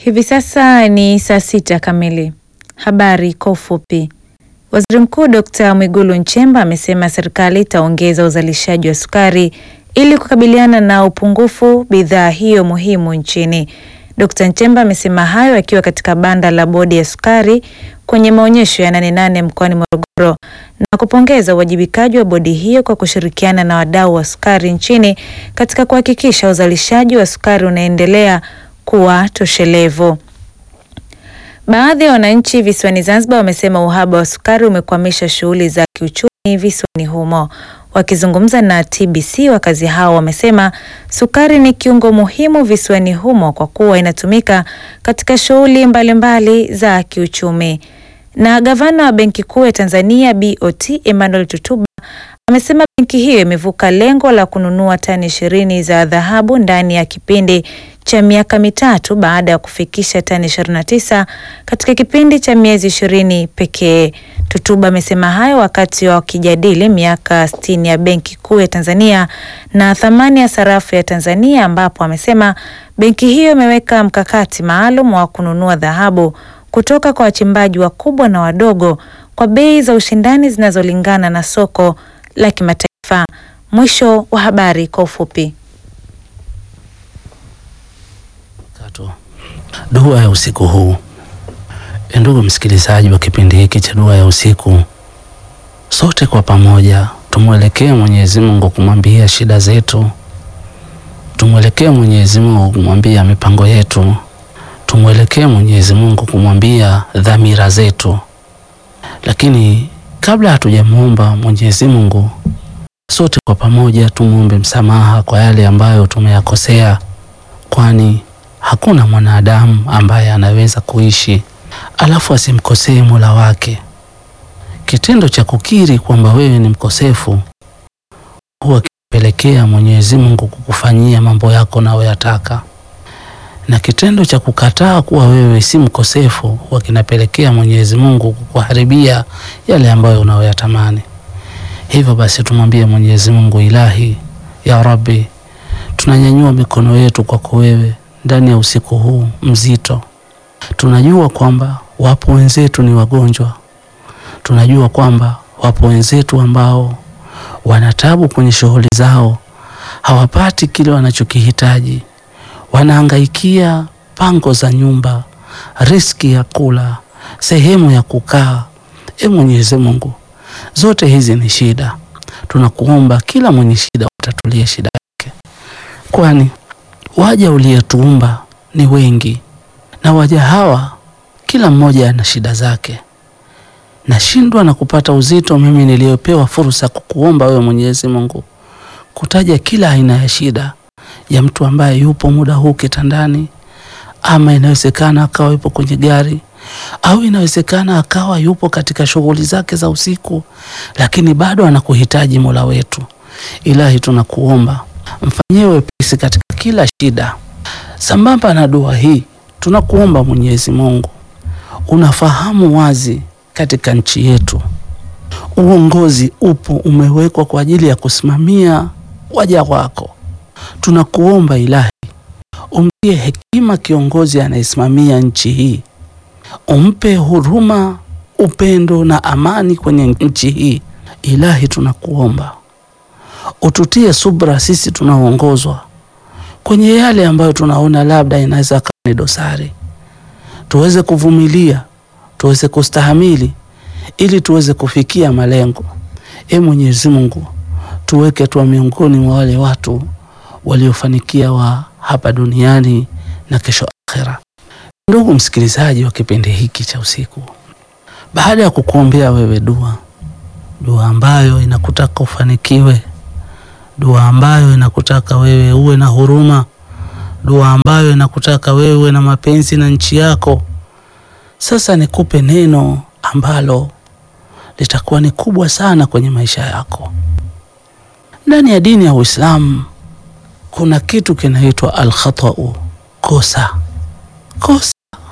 Hivi sasa ni saa sita kamili. Habari kwa ufupi. Waziri Mkuu Dkt. Mwigulu Nchemba amesema serikali itaongeza uzalishaji wa sukari ili kukabiliana na upungufu bidhaa hiyo muhimu nchini. Dkt. Nchemba amesema hayo akiwa katika banda la bodi ya sukari kwenye maonyesho ya Nane Nane mkoani Morogoro na kupongeza uwajibikaji wa bodi hiyo kwa kushirikiana na wadau wa sukari nchini katika kuhakikisha uzalishaji wa sukari unaendelea kuwa toshelevu. Baadhi ya wananchi visiwani Zanzibar wamesema uhaba wa sukari umekwamisha shughuli za kiuchumi visiwani humo. Wakizungumza na TBC, wakazi hao wamesema sukari ni kiungo muhimu visiwani humo kwa kuwa inatumika katika shughuli mbalimbali za kiuchumi. Na gavana wa Benki Kuu ya Tanzania BOT Emmanuel Tutuba amesema benki hiyo imevuka lengo la kununua tani ishirini za dhahabu ndani ya kipindi cha miaka mitatu baada ya kufikisha tani 29 katika kipindi cha miezi ishirini pekee. Tutuba amesema hayo wakati wa wakijadili miaka 60 ya Benki Kuu ya Tanzania na thamani ya sarafu ya Tanzania, ambapo amesema benki hiyo imeweka mkakati maalum wa kununua dhahabu kutoka kwa wachimbaji wakubwa na wadogo kwa bei za ushindani zinazolingana na soko la kimataifa. Mwisho wa habari kwa ufupi. Dua ya usiku huu. Ndugu msikilizaji wa kipindi hiki cha dua ya usiku, sote kwa pamoja tumwelekee Mwenyezi Mungu kumwambia shida zetu, tumwelekee Mwenyezi Mungu kumwambia mipango yetu, tumwelekee Mwenyezi Mungu kumwambia dhamira zetu. Lakini kabla hatujamwomba Mwenyezi Mungu, sote kwa pamoja tumwombe msamaha kwa yale ambayo tumeyakosea, kwani hakuna mwanadamu ambaye anaweza kuishi alafu asimkosee Mola wake. Kitendo cha kukiri kwamba wewe ni mkosefu huwa kinapelekea Mwenyezi Mungu kukufanyia mambo yako unayoyataka, na kitendo cha kukataa kuwa wewe si mkosefu huwa kinapelekea Mwenyezi Mungu kukuharibia yale ambayo unayoyatamani. Hivyo basi tumwambie Mwenyezi Mungu, Ilahi ya Rabbi, tunanyanyua mikono yetu kwako wewe ndani ya usiku huu mzito. Tunajua kwamba wapo wenzetu ni wagonjwa, tunajua kwamba wapo wenzetu ambao wanatabu kwenye shughuli zao, hawapati kile wanachokihitaji, wanahangaikia pango za nyumba, riski ya kula, sehemu ya kukaa. E Mwenyezi Mungu, zote hizi ni shida. Tunakuomba kila mwenye shida utatulie shida yake, kwani waja uliyetuumba ni wengi, na waja hawa kila mmoja ana shida zake. Nashindwa na kupata uzito mimi niliyopewa fursa kukuomba wewe Mwenyezi Mungu kutaja kila aina ya shida ya mtu ambaye yupo muda huu kitandani, ama inawezekana akawa yupo kwenye gari, au inawezekana akawa yupo katika shughuli zake za usiku, lakini bado anakuhitaji Mola wetu. Ilahi, tunakuomba mfanyie wepesi katika kila shida. Sambamba na dua hii, tunakuomba Mwenyezi Mungu, unafahamu wazi katika nchi yetu uongozi upo umewekwa kwa ajili ya kusimamia waja wako. Tunakuomba Ilahi, umtie hekima kiongozi anayesimamia nchi hii, umpe huruma, upendo na amani kwenye nchi hii. Ilahi, tunakuomba ututie subra sisi tunaoongozwa kwenye yale ambayo tunaona labda inaweza kuwa ni dosari, tuweze kuvumilia, tuweze kustahamili ili tuweze kufikia malengo. E Mwenyezi Mungu, tuweke tuwa miongoni mwa wale watu waliofanikia wa hapa duniani na kesho akhera. Ndugu msikilizaji wa kipindi hiki cha usiku, baada ya kukuombea wewe dua, dua ambayo inakutaka ufanikiwe, dua ambayo inakutaka wewe uwe na huruma, dua ambayo inakutaka wewe uwe na mapenzi na nchi yako. Sasa nikupe neno ambalo litakuwa ni kubwa sana kwenye maisha yako. Ndani ya dini ya Uislamu kuna kitu kinaitwa alkhatau, kosa. Kosa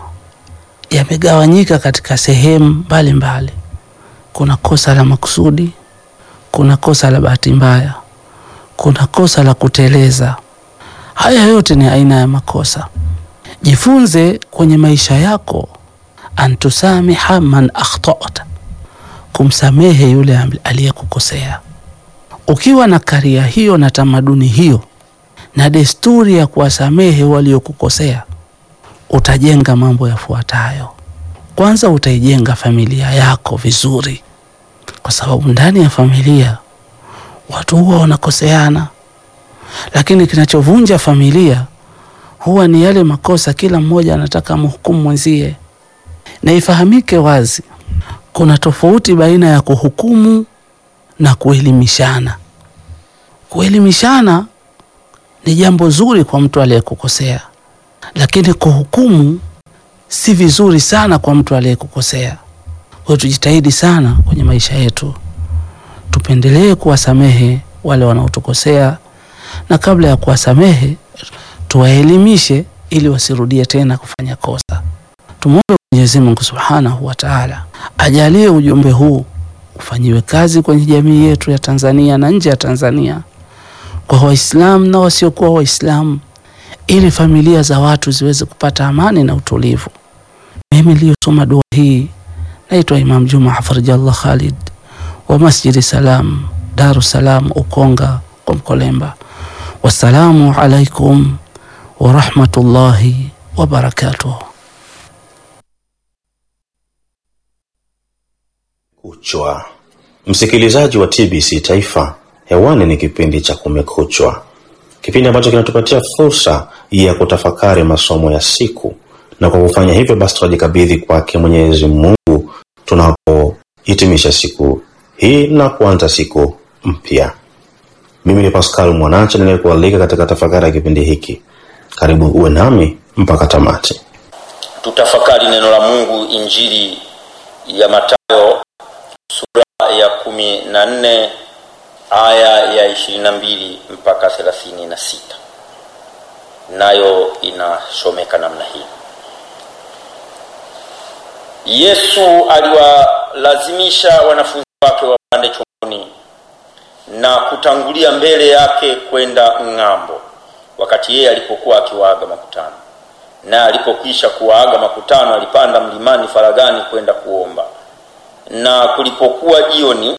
yamegawanyika katika sehemu mbalimbali. Kuna kosa la makusudi, kuna kosa la bahati mbaya, kuna kosa la kuteleza. Haya yote ni aina ya makosa. Jifunze kwenye maisha yako antusamiha man akhtata, kumsamehe yule aliyekukosea. Ukiwa na karia hiyo na tamaduni hiyo na desturi ya kuwasamehe waliokukosea, utajenga mambo yafuatayo. Kwanza, utaijenga familia yako vizuri, kwa sababu ndani ya familia watu huwa wanakoseana, lakini kinachovunja familia huwa ni yale makosa, kila mmoja anataka mhukumu mwenzie. Na ifahamike wazi, kuna tofauti baina ya kuhukumu na kuelimishana. Kuelimishana ni jambo zuri kwa mtu aliyekukosea, lakini kuhukumu si vizuri sana kwa mtu aliyekukosea. Kwa hiyo tujitahidi sana kwenye maisha yetu, tupendelee kuwasamehe wale wanaotukosea, na kabla ya kuwasamehe tuwaelimishe ili wasirudie tena kufanya kosa. Tumwombe Mwenyezi Mungu Subhanahu wa Ta'ala ajalie ujumbe huu ufanyiwe kazi kwenye jamii yetu ya Tanzania na nje ya Tanzania, kwa Waislamu na wasiokuwa Waislamu, ili familia za watu ziweze kupata amani na utulivu. Mimi niliyosoma dua hii naitwa Imam Juma Hafidhallah Khalid wa Masjidi Salam, Daru Salam, Ukonga kwa Mkolemba. Wassalamu alaikum wa rahmatullahi wa barakatuh. Kuchwa. Msikilizaji wa TBC Taifa, hewani ni kipindi cha Kumekuchwa, kipindi ambacho kinatupatia fursa ya kutafakari masomo ya siku, na kwa kufanya hivyo basi tunajikabidhi kwake Mwenyezi Mungu tunapohitimisha siku hii na kuanza siku mpya. Mimi ni Pascal Mwanache ninayekualika katika tafakari ya kipindi hiki. Karibu uwe nami mpaka tamati. Tutafakari neno la Mungu, Injili ya Mathayo sura ya kumi na nne aya ya ishirini na mbili mpaka thelathini na sita nayo inasomeka namna hii: Yesu aliwalazimisha wanafunzi wake wapande chomboni na kutangulia mbele yake kwenda ng'ambo, wakati yeye alipokuwa akiwaaga makutano. Na alipokwisha kuwaaga makutano, alipanda mlimani faragani kwenda kuomba. Na kulipokuwa jioni,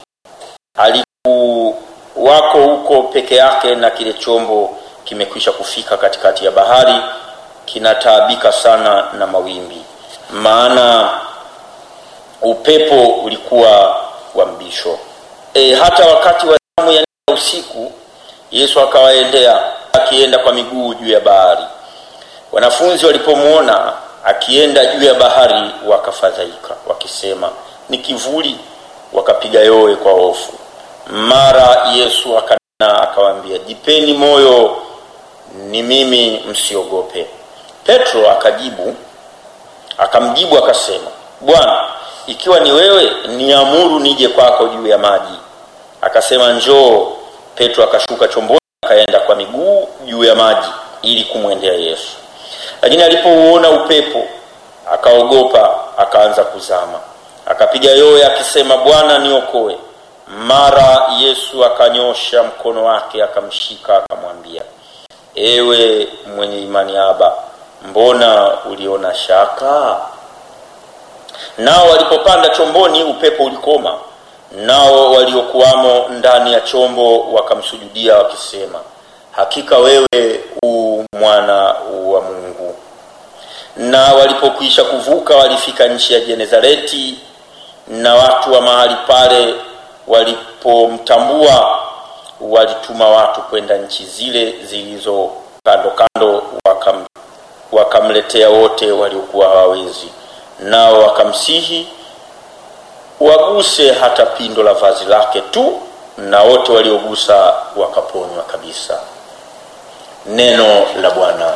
alikuwako huko peke yake, na kile chombo kimekwisha kufika katikati ya bahari, kinataabika sana na mawimbi, maana upepo ulikuwa wa mbisho. E, hata wakati wa zamu ya usiku Yesu akawaendea akienda kwa miguu juu ya bahari. Wanafunzi walipomwona akienda juu ya bahari wakafadhaika, wakisema ni kivuli, wakapiga yowe kwa hofu. Mara Yesu akanena akawaambia, jipeni moyo, ni mimi, msiogope. Petro akajibu akamjibu akasema, Bwana, ikiwa ni wewe, niamuru nije kwako juu ya maji. Akasema, njoo. Petro akashuka chomboni akaenda kwa miguu juu ya maji ili kumwendea Yesu, lakini alipouona upepo akaogopa, akaanza kuzama, akapiga yowe akisema, Bwana niokoe. Mara Yesu akanyosha mkono wake akamshika, akamwambia, ewe mwenye imani haba, mbona uliona shaka? Nao walipopanda chomboni, upepo ulikoma, nao waliokuwamo ndani ya chombo wakamsujudia wakisema, hakika wewe u mwana wa Mungu. Na walipokwisha kuvuka, walifika nchi ya Genezareti, na watu wa mahali pale walipomtambua, walituma watu kwenda nchi zile zilizo kando kando, wakam, wakamletea wote waliokuwa hawawezi nao wakamsihi waguse hata pindo la vazi lake tu, na wote waliogusa wakaponywa kabisa. Neno la Bwana.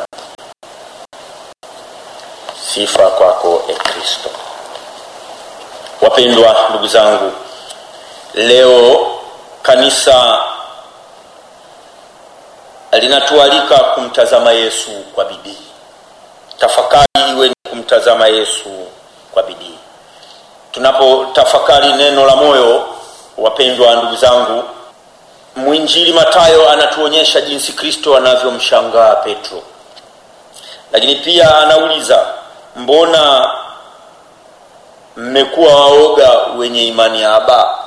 Sifa kwako e Kristo. Wapendwa ndugu zangu, leo kanisa linatualika kumtazama Yesu kwa bidii. Tafakari iwe ni kumtazama Yesu kwa bidii. Tunapotafakari neno la moyo, wapendwa ndugu zangu, mwinjili Mathayo anatuonyesha jinsi Kristo anavyomshangaa Petro lakini pia anauliza mbona mmekuwa waoga wenye imani ya aba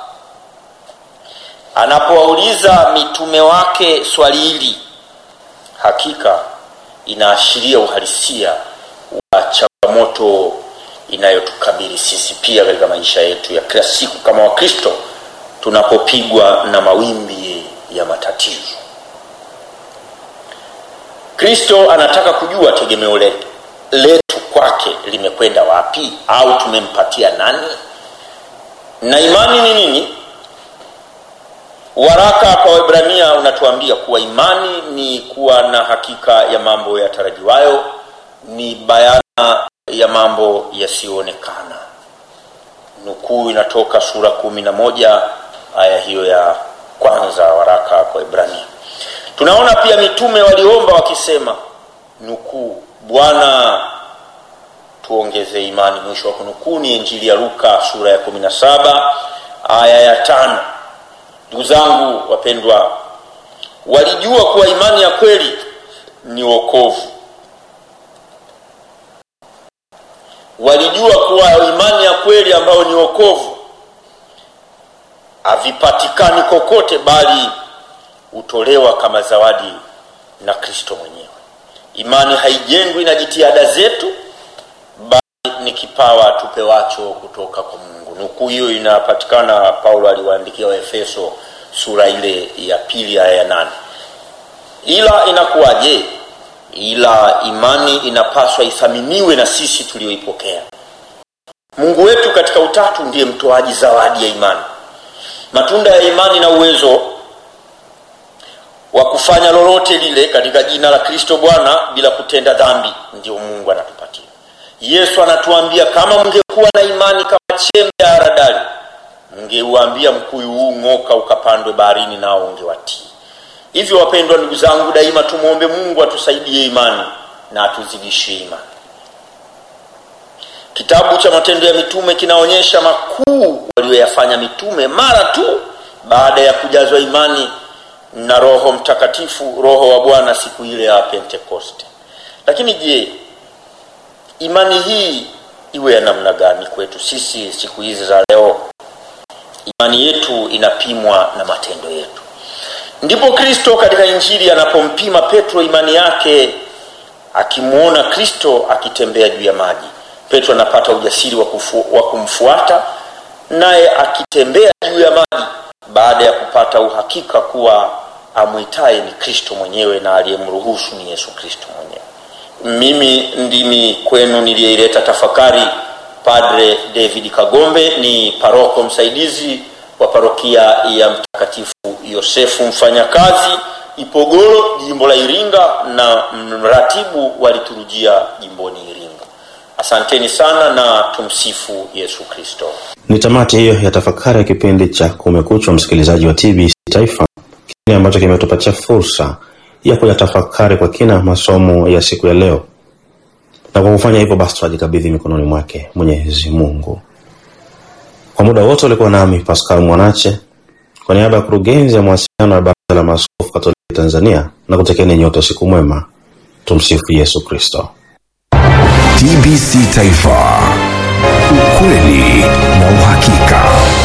anapowauliza mitume wake swali hili hakika inaashiria uhalisia wa changamoto inayotukabili sisi pia katika maisha yetu ya kila siku kama wakristo tunapopigwa na mawimbi ya matatizo kristo anataka kujua tegemeo letu letu kwake limekwenda wapi au tumempatia nani na imani ni nini waraka kwa wibrania unatuambia kuwa imani ni kuwa na hakika ya mambo yatarajiwayo ni bayana ya mambo yasiyoonekana nukuu inatoka sura kumi na moja aya hiyo ya kwanza waraka kwa ibrania tunaona pia mitume waliomba wakisema nukuu bwana tuongeze imani mwisho wa kunukuu ni injili ya luka sura ya 17 aya ya tano ndugu zangu wapendwa walijua kuwa imani ya kweli ni wokovu walijua kuwa imani ya kweli ambayo ni wokovu havipatikani kokote bali hutolewa kama zawadi na kristo mwenyewe imani haijengwi na jitihada zetu bali ni kipawa tupewacho kutoka kwa mungu nukuu hiyo inapatikana paulo aliwaandikia waefeso sura ile ya pili aya ya nane ila inakuwaje ila imani inapaswa ithaminiwe na sisi tulioipokea mungu wetu katika utatu ndiye mtoaji zawadi ya imani matunda ya imani na uwezo wa kufanya lolote lile katika jina la kristo bwana bila kutenda dhambi ndio mungu anatupatia yesu anatuambia kama mngekuwa na imani kama chembe ya haradali mngeuambia mkuyu huu ng'oka ukapandwe baharini nao ungewatii hivyo wapendwa ndugu zangu daima tumwombe mungu atusaidie imani na atuzidishie imani kitabu cha matendo ya mitume kinaonyesha makuu walioyafanya mitume mara tu baada ya kujazwa imani na roho mtakatifu roho wa bwana siku ile ya pentekoste lakini je imani hii iwe ya namna gani kwetu sisi siku hizi za leo imani yetu inapimwa na matendo yetu ndipo kristo katika injili anapompima petro imani yake akimwona kristo akitembea juu ya maji petro anapata ujasiri wa, kufu, wa kumfuata naye akitembea juu ya maji baada ya kupata uhakika kuwa amwitaye ni kristo mwenyewe na aliyemruhusu ni yesu kristo mwenyewe mimi ndimi kwenu niliyeileta tafakari padre david kagombe ni paroko msaidizi wa parokia ya mtakatifu yosefu mfanyakazi ipogoro jimbo la iringa na mratibu wa liturujia jimboni iringa asanteni sana na tumsifu yesu kristo ni tamati hiyo ya tafakari ya kipindi cha kumekuchwa msikilizaji wa tbc taifa kile ambacho kimetupatia fursa ya kuyatafakari kwa kina masomo ya siku ya leo na kwa kufanya hivyo basi tunajikabidhi mikononi mwake mwenyezi mungu kwa muda wote ulikuwa nami pascal mwanache kwa niaba ya kurugenzi ya mawasiliano ya baraza la maaskofu katoliki tanzania na kutekeni nyote usiku mwema tumsifu yesu kristo TBC Taifa, ukweli na uhakika.